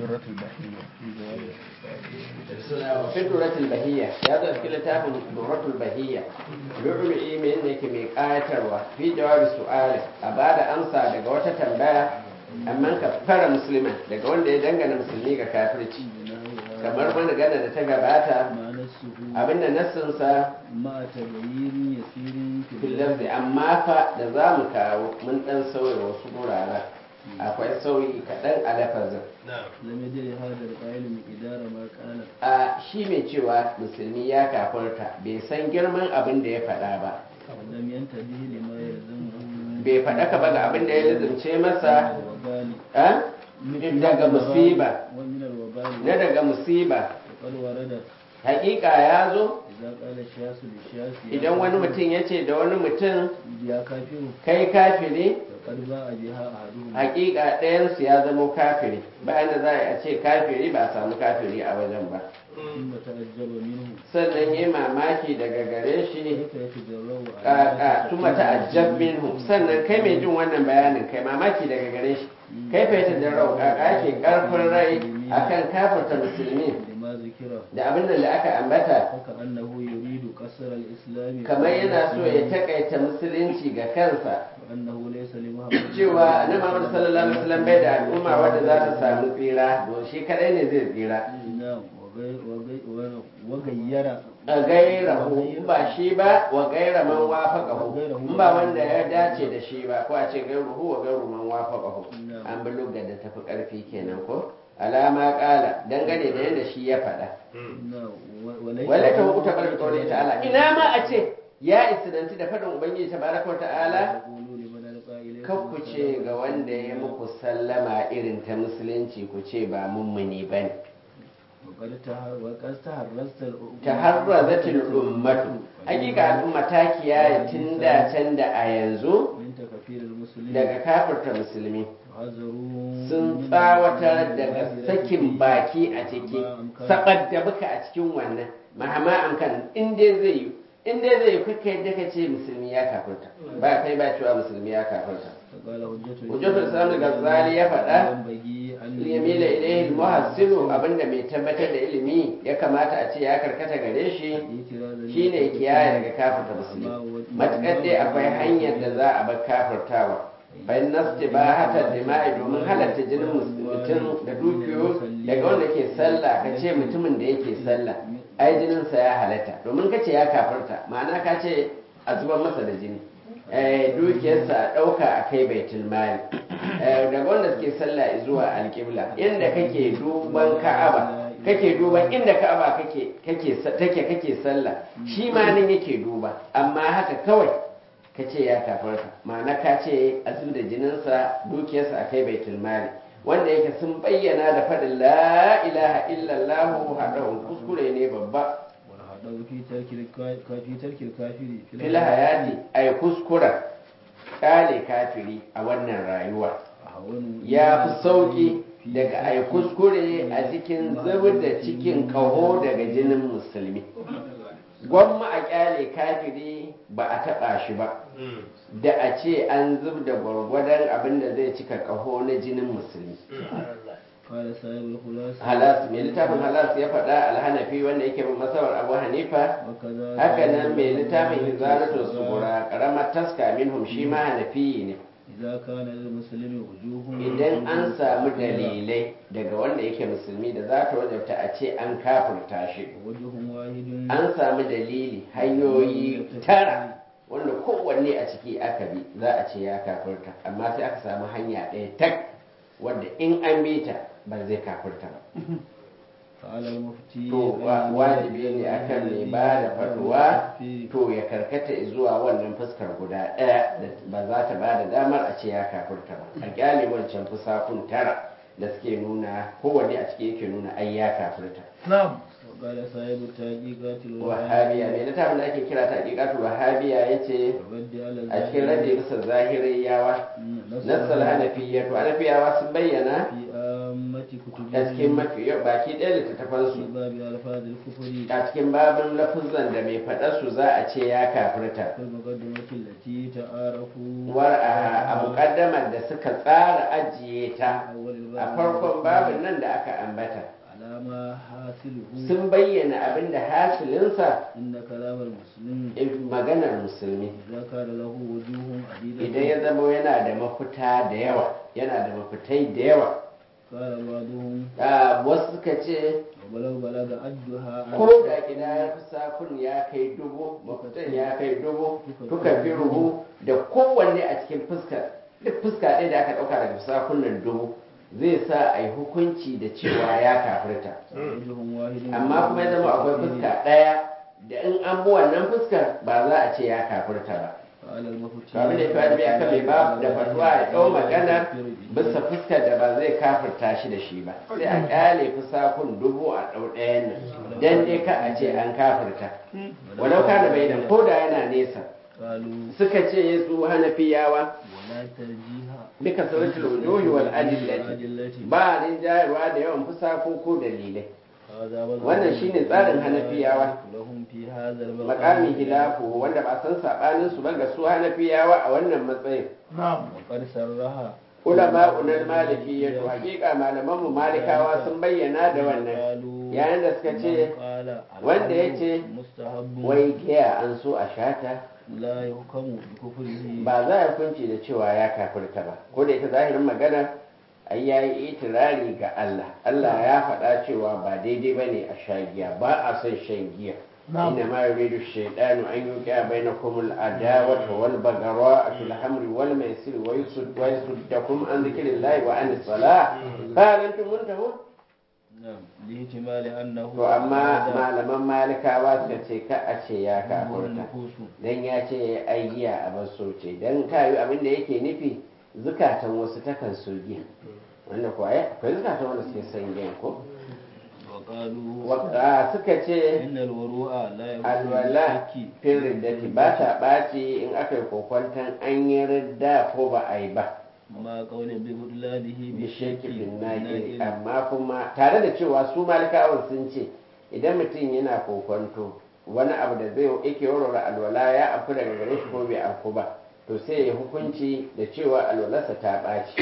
durratul bahiyya fi duratul bahiyya ya zo cikin littafin duratul bahiyya lu'lu'i mai yadda yake mai kayatarwa fi jawabi su'ali a bada amsa daga wata tambaya amma ka fara musulman daga wanda ya dangana musulmi ga kafirci kamar wani gana da ta gabata ma nasuhu abinda nassinsa ma tabayyin yasirin filafi amma fa da za mu kawo mun dan sauya wasu guraren akwai sauyi kaɗan a lafazin lam yadri hada al-qail miqdara ma qala a shi mai cewa musulmi ya kafarta bai san girman abin da ya faɗa ba lam yantabihi lima yalzamu bai faɗa ka ba ga abin da ya lizumce masa wabali a? daga musiba wa min al-wabali na daga musiba qad warada hakika ya zo idza qala shasu li shasi idan wani mutum ya ce da wani mutum ya kafiru kai kafiri faqad ba'a biha ahaduhum hakika ɗayansu ya zamo kafiri bayan da za a ce kafiri ba a samu kafiri a wajen ba thumma ta'ajjaba minhu sannan yi mamaki daga gare shi kayfa yatajarrabu kaka tuma ta'ajjab minhu sannan kai mai jin wannan bayanin kai mamaki daga gare shi kai fa yata jarrau kaka yake karfin rai akan kafirta musulmi lima zikira da abin da aka ambata haka annahu yuridu qasr al-islam kamar yana so ya takaita musulunci ga kansa annahu laysa li muhammad cewa annabi Muhammad sallallahu alaihi wasallam bai da al'umma wadda za ta samu tsira don shi kadai ne zai tsira na'am wa gai- wa gai- wa- wa gayyara a gaira in ba shi ba wa gaira man wafaqahu in ba wanda ya dace da shi ba ko a ce gairuhu wa gairu man wafaqahu an bi lugga da tafi karfi kenan ko alama kala dangane da yadda shi ya faɗa na'am wa- wa laysa wala ta hukuta bar qawli ta'ala ina ma a ce ya isinanci da faɗin ubangiji tabaraka wa ta'ala taqulu liman alqa ilaykum kan ku ce ga wanda ya muku sallama irin ta musulunci ku ce ba mummuni bane wa qad tahar wa qad taharrasta al- taharrazatil ummatu hakika al'umma ta kiyaye tun da can da a yanzu min takfir al-muslimin daga kafirta musulmi hazaru sun tsawatar daga sakin baki a ciki sabar da muka a cikin wannan mahama amkan in dai zai yi in dai zai yi kuka yadda ka ce musulmi ya kafirta ba kai ba cewa musulmi ya kafirta فقال حجة hujjatul islam al-ghazali ya faɗa ينبغي أن yamila ilayhi muhassilu abinda mai tabbatar da ilimi ya kamata a ce ya karkata gare shi اعتراض shine kiyaye daga kafirta musulmi matukar dai akwai hanyar da za a bar kafirtawa bayan nasti ba hata dima'i domin halatta jinin mutum da dukiyo daga wanda ke sallah ka ce mutumin da yake sallah ai jininsa ya halatta domin ka ce ya kafirta ma'ana ka ce a zubar masa da jini eh, dukiyarsa a ɗauka a kai baitul mali Eh, daga wanda suke sallah zuwa alƙibla inda kake duban ka'aba kake duban inda ka'aba kake kake take kake sallah shi ma nan yake duba amma haka kawai ka ce ya kafarta ma'ana ka ce a da jininsa dukiyarsa a kai baitul mali wanda yake sun bayyana da faɗin la ilaha illallah haɗa kuskure ne babba والهدف في ترك الكا- في ترك الكافر في fil hayati ay kuskura kale kafiri a wannan rayuwa أهون ya fi sauki daga ai kuskure a cikin zubar da cikin kaho daga jinin musulmi gwamma a kyale kafiri ba a taɓa shi ba da a ce an zub da gwargwadon abin da zai cika kaho na jinin musulmi قال صاحب الخلاصة halas mai littafin halas ya faɗa alhanafi wanda yake bin masabar abu hanifa وكذا haka nan mai littafin hizalatu sugura karamar taska minhum shi ma hanafi ne إذا كان للمسلم وجوه idan an samu dalilai daga wanda yake musulmi da za ta wajabta a ce an kafurta shi وجه واحد an samu dalili hanyoyi tara wanda kowanne a ciki aka bi za a ce ya kafurta amma sai aka samu hanya ɗaya tak wadda in an bi ta ba zai kafurta ba فعلى المفتي to wa- wajibi ne akan mai ba da fatuwa to ya karkata zuwa wannan fuskar guda ɗaya da ba za ta ba da damar a ce ya kafurta ba a kyale wancan fusakun tara da suke nuna kowanne a ciki yake nuna ai ya kafurta نعم وقال صاحب التحقيقات wahabiya mai littafin da ake kira ta hakikatu wahabiya ya ce الرد على a cikin rage bisa zahiriyawa nassal hanafiya to hanafiyawa sun bayyana في عامة كتبهم a cikin mafi yau baki ɗaya في littattafansu باب ألفاظ الكفر a cikin babin lafuzan da mai faɗa su za a ce ya kafirta في المقدمة التي تعارفوا war a a muƙaddamar da suka tsara ajiye ta أول الباب a farkon babin nan da aka ambata على ما حاصله sun bayyana abin da hasilinsa إن كلام المسلم maganar musulmi إذا كان له وجوه عديدة idan ya zama yana da mafita da yawa yana da mafitai da yawa قال بعضهم Ah, wasu suka ce ولو بلغ أدها ko da gida sakun ya kai dubu mafitan ya kai dubu tuka fi rubu da kowanne a cikin fuska duk fuska ɗaya da aka ɗauka daga sakunan dubu zai sa a yi hukunci da cewa ya kafirta وجه واحد amma kuma ya zama akwai fuska ɗaya da in an bi wannan fuskar ba za a ce ya kafirta ba قال المفتي kamar da ya fi aka mai ba da fatuwa ya ɗau magana bisa fuskar da ba zai kafirta shi da shi ba sai a kyale fusakun dubu a ɗau ɗayan nan dan dai ka a ce an kafirta walau kana bai da ko da yana nesa قالوا suka ce su hanafiyawa ولا ترجيها duka suratul wujuhi wal adillati الأدلة ba rinjayarwa da yawan fusako ko dalilai هذا والله wannan shine tsarin hanafiyawa لهم في هذا المقام makamin hilafu wanda ba san sabanin su ba ga su hanafiyawa a wannan matsayin وقد سرها ulama unal maliki ya to hakika malaman mu malikawa sun bayyana da wannan yayin da suka ce wanda ya ce mustahabbu wai giya an so a shata la yuhkamu bi kufrihi ba za a hukunci da cewa ya kafirta ba ko da ita zahirin magana ai yayi itirari ga Allah Allah ya faɗa cewa ba daidai bane a sha giya ba a son shan giya inna ma yuridu shaytanu an yuqi'a bainakum al-adawata wal baghdha'a fil hamri wal maisir wa yusud wa yusuddakum an dhikrillahi wa anis salah fa antum muntahun na'am lihtimali annahu to amma malaman malikawa suka ce ka a ce ya kafirta nufusu dan ya ce ai giya a baso ce dan kayu abin da yake nufi zukatan wasu takan so giya wanda kuwa ya akwai zukatan wanda suke son giya ko wa qalu Wa- suka ce innal wuru'a la yakunu alwala fin riddati ba ta ɓaci in aka yi kokwantan an yi ridda ko ba a yi ba ma qawlin bi budlanihi bi bisheki shakki bin naqil amma kuma tare da cewa su malikawan sun ce idan mutum yana kokwanto wani abu da zai yake warware alwala ya afku daga gare shi ko bai afku ba to sai ya hukunci da cewa alwalarsa ta ɓaci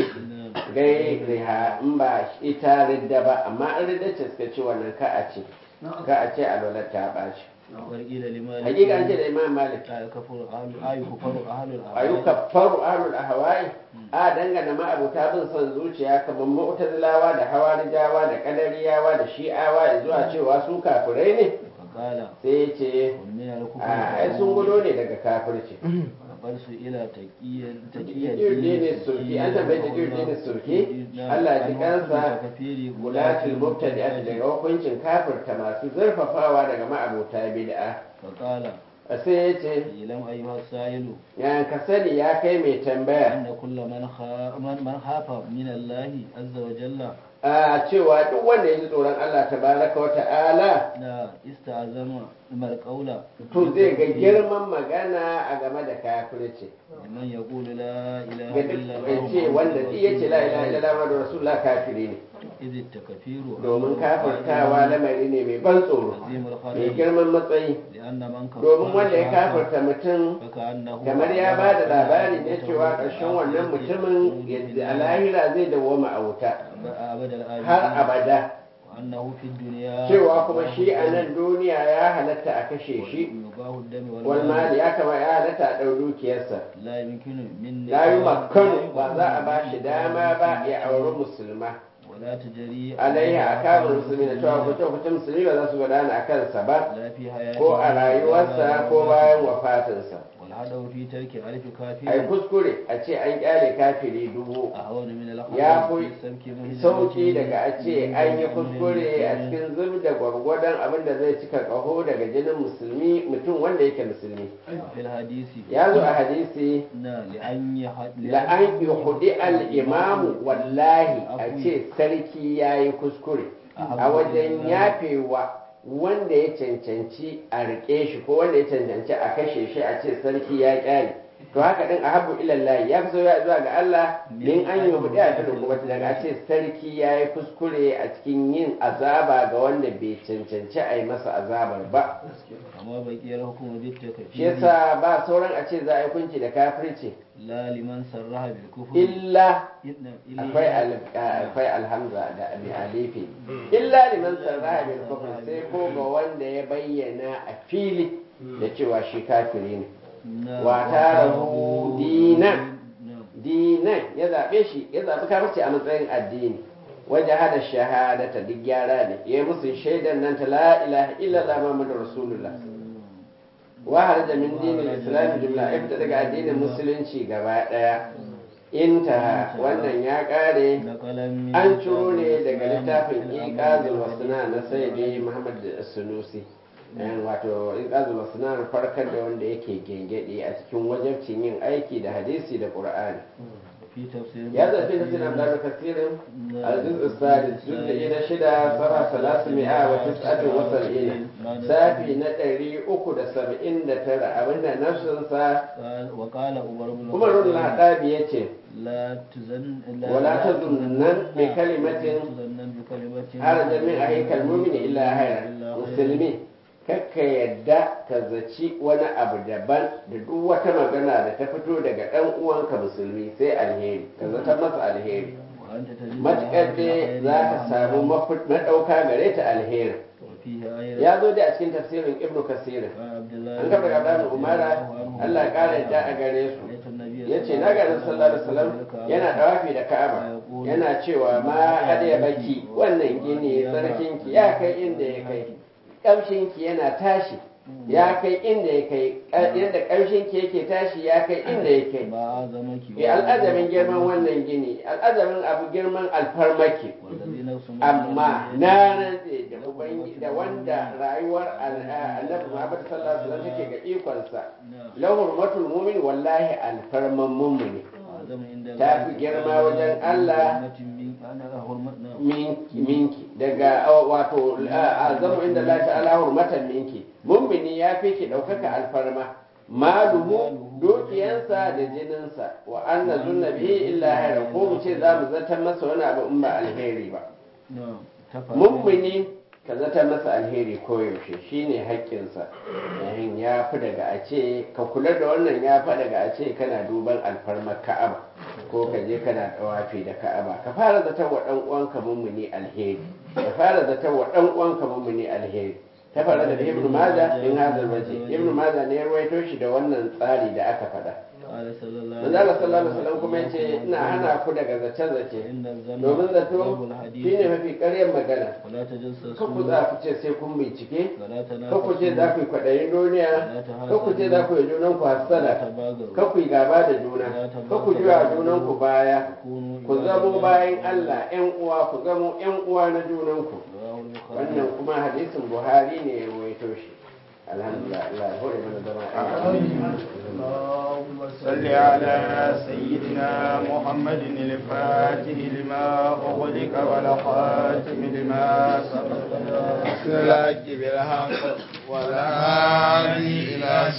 gai riha in ba ita ridda ba amma in ridda ce suka ce wannan ka a ce ka a ce alwalar ta ɓaci warqila limali hakika an ce da imam malik ta kafuru ahlu ayu kafaru ahlul ayyuka faru ahlul ahwa'i a dangana ma'abuta bin son zuciya kamar mu'tazilawa da hawarijawa da kadariyawa da shi'awa zuwa cewa su kafirai ne qala sai ya ce min al-kufri a ai sun gudo ne daga kafirci bar su ila taqiyan taqiyan dini sulki an tambaye ta dini sulki Allah ji kansa gulatul mubtadi'at daga hukuncin kafirta masu zurfafawa daga ma'abuta bid'a فقال sai ya ce ilam ayyuha sa'ilu yan ka sani ya kai mai tambaya anna kulla man kha man man hafa min Allah azza wa jalla a cewa duk wanda ya ji tsoron Allah tabaraka wa ta'ala la ista'zama mal qawla to zai ga girman magana a game da kafirci man yaqulu la ilaha ga illa duk Allah ya ce wanda duk ya ce la ilaha illallah muhammadur rasulullah kafiri ne idh takfiru domin kafirtawa lamari ne mai ban tsoro mai girman matsayi lianna man domin wanda ya kafirta mutum فكأنه kamar ya ba da labari ne cewa ƙarshen wannan mutumin yadda a lahira zai dawwama a wuta أبد الآبدين har abada وأنه في الدنيا cewa kuma shi a nan duniya ya halatta a kashe shi يباه الدم wal mali ya kama ya halatta a ɗau dukiyarsa لا يمكن من la yi makkanu ba za a ba shi dama ba ya auri musulma ولا تجري alaihi a kamun musulmi da cewa kuce kuce musulmi ba za su gudana a kansa ba لا في حياته ko a rayuwarsa ko bayan wafatinsa والهدف في ترك ألف كافر ai kuskure a ce an kyale kafiri dubu أهون من الأخذ ya في fi سمك مهجة sauki daga a ce an yi kuskure a cikin zub da gwargwadon abin da zai cika kaho daga jinin musulmi mutum wanda yake musulmi في الحديث ya zo a hadisi نا لأن يحد la'an yuhudi al-imamu wallahi a ce sarki ya yi kuskure a wajen yafewa wanda ya cancanci a riƙe shi ko wanda ya cancanci a kashe shi a ce sarki ya ƙyale to haka din ahabbu ila Allah ya fi soyayya zuwa ga Allah min an yi mudi a filin kuma daga a ce sarki ya yi kuskure a cikin yin azaba ga wanda bai cancanci a yi masa azabar ba amma bakiyar hukumar duk ta kafi shi yasa ba sauran a ce za a yi kunci da kafirci la liman sarraha bil kufr illa illa akwai al- akwai alhamza da abi alifi illa liman sarraha bil kufr sai ko ga wanda ya bayyana a fili da cewa shi kafiri ne wa tarahu dinan dinan ya zaɓe shi ya zaɓi kafirci a matsayin addini wajen hada shahadata duk gyara ne ya yi musu shaidan nan ta la ilaha illallah muhammadu rasulullah wa harja min dinin islam jumla ya fita daga addinin musulunci gaba ɗaya intaha wannan ya ƙare an ciro ne daga littafin iqazul wasna na sayyidi muhammad sunusi yan wato iqazul wasna farkar da wanda yake gengede a cikin wajabcin yin aiki da hadisi da qur'ani في تفسير ya zafi da sinan da kasirin aziz ustadis juz'i na shida sara salasu mi'a wa tis'atu wa sab'ina safi na ɗari uku da saba'in da tara abinda nafsinsa قال وقال عمر بن umarun ladabi ya ce لا تزن لا ولا تظنن بكلمة تظنن بكلمة harajar min a haikal mumini illa haira musulmi kakka yadda ka zaci wani abu daban da duk wata magana da ta fito daga ɗan uwanka musulmi sai alheri ka zata masa alheri وأنت تجد matuƙar dai za ka samu mafi- maɗauka gare ta alheri وفيها أيضا ya zo da a cikin tafsirin ibnu kasir عن عبد الله an kafa gaba umara allah ya ƙara yadda a gare su رأيت النبي ya ce na ganin sallallahu alaihi wasallam yana dawafi da ka'aba yana cewa ma hadiya baki wannan gini sarkinki ya kai inda ya kai kamshinki yana tashi ya kai inda ya kai yadda kamshinki yake tashi ya kai inda ya kai ما أعظمك Eh, al'azamin girman wannan gini al'azamin abu girman alfarmaki والذي نفس amma na rantse da ubangi da wanda rayuwar al- annabi Muhammad sallallahu alaihi wasallam take ga ikonsa lahu hurmatul mu'min wallahi alfarman mu'mini أعظم عند ta fi girma wajen Allah أنا حرمت نعم minki minki daga uh, wato uh, azamu inda Allah ta'ala hurmatan minki mummini ya fi ki ɗaukaka alfarma maluhu dukiyansa da jininsa wa anna zunna bihi illa hayra ko mu ce za mu zartar masa wani abu in ba alheri ba نعم تفعل mummuni ka zata masa alheri koyaushe shine haƙƙinsa yayin ya fi daga a ce ka kula da wannan ya fi daga a ce kana duban alfarmar ka'aba ko ka je kana dawafi da ka'aba ka fara zaton wa ɗan uwanka mummuni alheri ka fara zaton wa ɗan uwanka mummuni alheri ta fara da ibnu maza in hazal waje ibnu maza ne ya ruwaito shi da wannan tsari da aka faɗa قال صلى الله manzo Allah sallallahu alaihi wasallam kuma yace ina hana ku daga zace zace إن الظن domin zato ضرب الحديث shine mafi ƙaryar magana ولا تجسسوا kan ku za ku ce sai kun bincike ولا kan ku ce تنافسوا za ku yi kwaɗayin duniya kan ku ce za ku yi junan ku ولا hassada تباغضوا kan ku yi gaba da juna kan ku juya junan ku baya كونوا ku عباد zamo الله bayan Allah ƴan uwa ku zamo ƴan uwa na junan ku رواه البخاري wannan kuma hadisin Buhari ne ya ruwaito shi alhamdulillah Allah ya hore mana zama اللهم صل على سيدنا محمد الفاتح لما أغلق والخاتم لما سبق بالحق بالحق والهادي إلى